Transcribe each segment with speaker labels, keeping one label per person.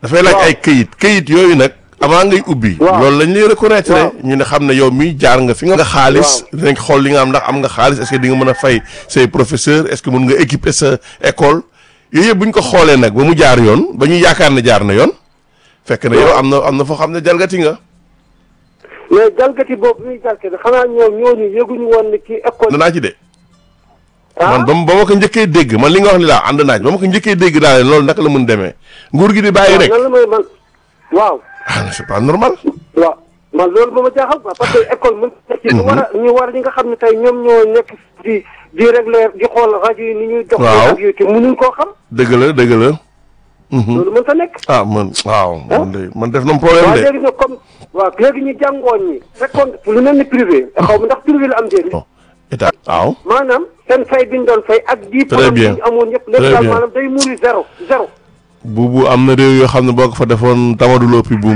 Speaker 1: dafay laaj
Speaker 2: waaw.
Speaker 1: ay këyit këyit yooyu nag avant ngay ubbi
Speaker 2: Waaw.
Speaker 1: loolu lañ lay reconnaître
Speaker 2: Waaw.
Speaker 1: ñu ne xam ne yow mi jaar nga fi nga nga xaalis dinañ xool li nga am ndax am nga xaalis est-ce que di nga mën a fay say professeur est-ce que mën nga équiper sa école yooyu yëpp bu ñu ko xoolee nag ba mu jaar yoon ba ñu yaakaar ne jaar na yoon fekk na yow am na am na foo xam ne jalgati nga
Speaker 2: mais jalgati boobu muy jalgati xanaa ñoom ñooñu yëguñu woon ne ci école.
Speaker 1: danaa ci de
Speaker 2: ah
Speaker 1: man ba ma ba ma ko njëkkee dégg man li nga wax ni laa ànd naaj ba ma ko njëkkee dégg daal loolu naka la mën demee nguur gi di bàyyi rek
Speaker 2: nan la may man waaw.
Speaker 1: ah c'est pas normal
Speaker 2: waaw man loolu ba ma jaaxal quoi parce que école mën ci ñu war a ñu war ñi nga xam ne tey ñoom ñoo nekk di di régler di xool rajo yi ni ñuy dox
Speaker 1: Waaw.
Speaker 2: ak yooyu te mënuñ koo xam
Speaker 1: dëgg la dëgg la Mhm.
Speaker 2: loolu mën ta nekk
Speaker 1: ah man waaw man de man def na problème
Speaker 2: waaw
Speaker 1: de
Speaker 2: léegi nag comme waaw léegi ñu jàngoon ñi fekkoon lu mel ni privé xaw ma ndax privé la am déet
Speaker 1: bon état waaw
Speaker 2: maanaam seen fay bi ñu doon fay ak
Speaker 1: Très
Speaker 2: diplôme bi
Speaker 1: bien.
Speaker 2: ñu amoon yëpp
Speaker 1: Très
Speaker 2: léegi daal
Speaker 1: bien.
Speaker 2: maanaam day muri zéro zéro
Speaker 1: buubu am na réew yoo xam ne boo ko fa defoon tamadu loppi buum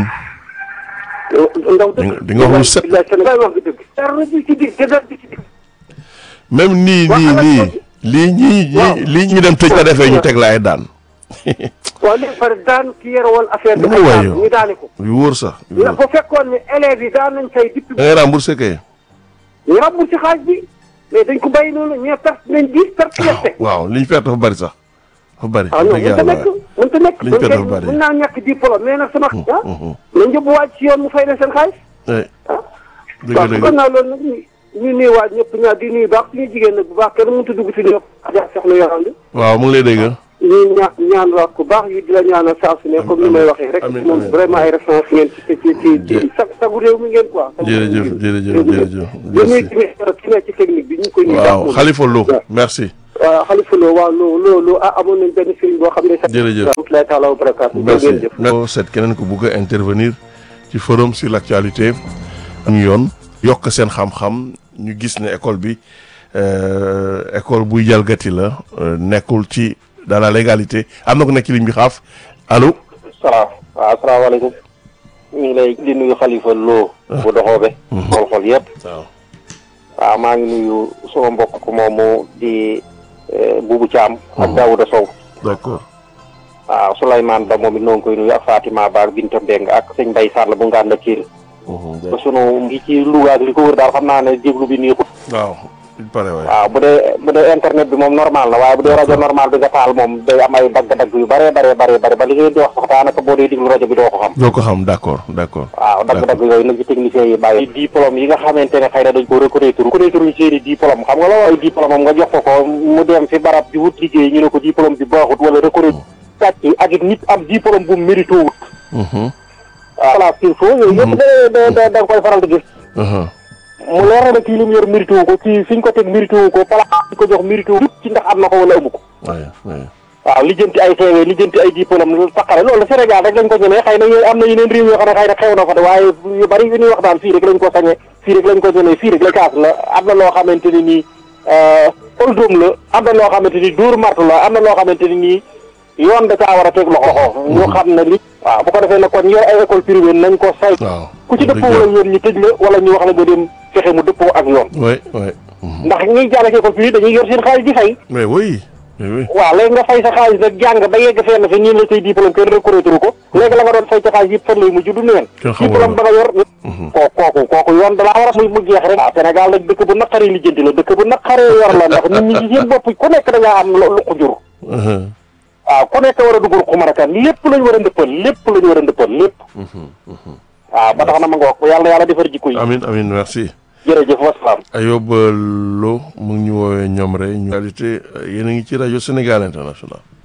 Speaker 2: ndaw
Speaker 1: Di nga- di nga wax lu set.
Speaker 2: bilaay Sénégal wax nga dëgg dara na ci digg te dara ci digg
Speaker 1: même nii
Speaker 2: Waa
Speaker 1: nii
Speaker 2: xalaat
Speaker 1: nii
Speaker 2: boobu.
Speaker 1: lii ñii
Speaker 2: Waaw.
Speaker 1: ñii lii ñu dem tëj ko defee ñu teg la ay daan
Speaker 2: waaw léegi pare daan ki yore woon affaire bi
Speaker 1: Dama
Speaker 2: ay
Speaker 1: waay
Speaker 2: daan
Speaker 1: yow.
Speaker 2: ñu daane ko
Speaker 1: yu wóor sax yu
Speaker 2: la
Speaker 1: wóor.
Speaker 2: bu fekkoon ne élèves yi daan nañ fay depuis
Speaker 1: da ngay remboursé kay
Speaker 2: ñu ràbbul ci xaaj bi mais dañ ko bàyyi noonu ñee perte nañ dix perte gerte
Speaker 1: waaw li ñu perte dafa bari sax dafa bari
Speaker 2: ah non
Speaker 1: dëgg
Speaker 2: mën ta
Speaker 1: yàlla
Speaker 2: nekk mën ta nekk
Speaker 1: Liñ
Speaker 2: mën
Speaker 1: perte
Speaker 2: kay
Speaker 1: dafa bari.
Speaker 2: mën naa ñàkk diplôme mais nag sama ah
Speaker 1: mhm.
Speaker 2: nañ yóbbu waaj ci yoon mu fay leen seen xaalis
Speaker 1: Eh,
Speaker 2: ah
Speaker 1: dëgg
Speaker 2: waaw
Speaker 1: dëgg
Speaker 2: kon naa loolu nag ñu ñu nuyu waaj ñëpp ñaa di nuyu baax suñu jigéen nag bu baax kenn mënut a dugg si ñëpp ja soxna yorandi
Speaker 1: waaw mu ngi lay dégg
Speaker 2: ñu ñaa ñaan wax ku baax yu di la ñaanal saa su ne comme ni may waxee rek
Speaker 1: amiin,
Speaker 2: moom
Speaker 1: amiin.
Speaker 2: vraiment ay référence ngeen ci ci ci ci sa sagu réew mi ngeen quoi
Speaker 1: jërëjëf jërëjëf jërëjëf
Speaker 2: di nuyu tamit ki ne ci technique bi ñu ngi koy nuyu baax
Speaker 1: waaw
Speaker 2: moom.
Speaker 1: Khalifa Lo
Speaker 2: waaw.
Speaker 1: merci
Speaker 2: waaw xalifa loo waaw loo loo loo ah amoon nañ benn sëriñ boo xam ne sax
Speaker 1: Jërëjëf.
Speaker 2: rahmatullahi taala wa barakaatu
Speaker 1: merci
Speaker 2: ngeen jëf
Speaker 1: merci seet keneen ko bugg a intervenir ci forum sur l'actualité ñu yoon yokk seen xam-xam ñu gis ne école bi euh, école buy jalgati la euh, nekkul ci dans la légalité am na ko nekk ci ligne bi xaaf allo
Speaker 3: salaam waaw asalaamaaleykum ñu ngi lay di nuyu xalifa loo bu doxoobe xol-xol yëpp
Speaker 1: waaw
Speaker 3: waaw maa ngi nuyu suma mbokk moomu di eh, Buubu Caam ak Daawuda Sow
Speaker 1: d'accord
Speaker 3: waaw Souleymane Ba moom it noo ngi koy nuyu ak Fatima Ba ak Binta Mbeng ak sëñ Mbay Sall bu ngaan la kiir
Speaker 1: Mhm,
Speaker 3: ba sunu ngi ci Louga ak li ko wër daal xam naa ne déglu bi neexut
Speaker 1: waaw il paraît waay
Speaker 3: waaw bu dee bu dee internet bi moom normal na waaye bu dee rajo normal bi nga taal moom day am ay dagg-dagg yu bare bare bare bare ba li ngeen di wax sax daanaka boo dee déglu rajo bi doo ko xam
Speaker 1: doo ko xam d'accord d'accord
Speaker 3: waaw dagg-dagg yooyu nag ci techniciens yi bàyyi diplôme yi nga xamante ne xëy na dañ ko reconnaître reconnaître ñu seeni diplôme xam nga la ay diplôme am nga jox ko ko mu dem fi barab di wut liggéey ñu ne ko diplôme bi baaxut wala reconnaître sàcc ak it nit am diplôme bu mérité wut
Speaker 1: Mhm,
Speaker 3: waaw voilà qu'il faut yooyu yëpp da da da nga koy faral di gis
Speaker 1: mhm.
Speaker 3: mu leer na ne kii li mu yor mérité wu ko kii fi ñu ko teg mérité wu ko place bi ko jox mérité wu ci ndax am na ko wala amu ko
Speaker 1: waay waay
Speaker 3: waaw lijjanti ay CV lijjanti ay diplôme lu taqale loolu Sénégal rek lañ ko ñemee xëy na yéen am na yeneen réew yoo xam ne xëy na xew na fa de waaye yu bari yu ñuy wax daal fii rek lañ ko sañee fii rek lañ ko ñemee fii rek la kaas la am na loo xamante ni nii oldom la am na loo xamante ni dóor martu la am na loo xamante ni nii yoon da caa war a teg loxo ñu xam ne li waaw bu ko defee nag kon yor ay école privée nañ ko say
Speaker 1: waaw
Speaker 3: ku ci dëppoo wala yoon ñu tëj la wala ñu wax la nga dem fexe mu dëppoo ak yoon
Speaker 1: waay waay Mhm.
Speaker 3: ndax ñuy jàng ci école privée dañuy yor seen xaalis di fay
Speaker 1: mais oui mais oui
Speaker 3: waaw léegi nga fay sa xaalis nag jàng ba yegg fenn fi ñun la say diplôme kenn reconnaître ko léegi la nga doon fay sa xaalis yëpp fan lay mujj du neen
Speaker 1: Kenn xamul
Speaker 3: diplôme ba nga yor
Speaker 1: Mhm.
Speaker 3: koo kooku kooku yoon dalaa war a muy mu jeex rek waaw Sénégal nag dëkk bu naqaree lijjanti la dëkk bu naqaree yor la ndax nit ñi ci seen bopp ku nekk da ngaa am lu lu ko jur
Speaker 1: Mhm,
Speaker 3: waaw ku nekk war a dugal xumarakan lépp lañu war a ndëppal lépp lañu war a ndëppal lépp
Speaker 1: mhm, mhm.
Speaker 3: waaw ba tax na ma nga wax yàlla yàlla defar jikko yi
Speaker 1: amin amin merci
Speaker 3: jërëjëf wasalaam
Speaker 1: Ayoba Lo mu ngi ñu woowee ñoom rek ñu réalité yéen a ngi ci rajo Sénégal International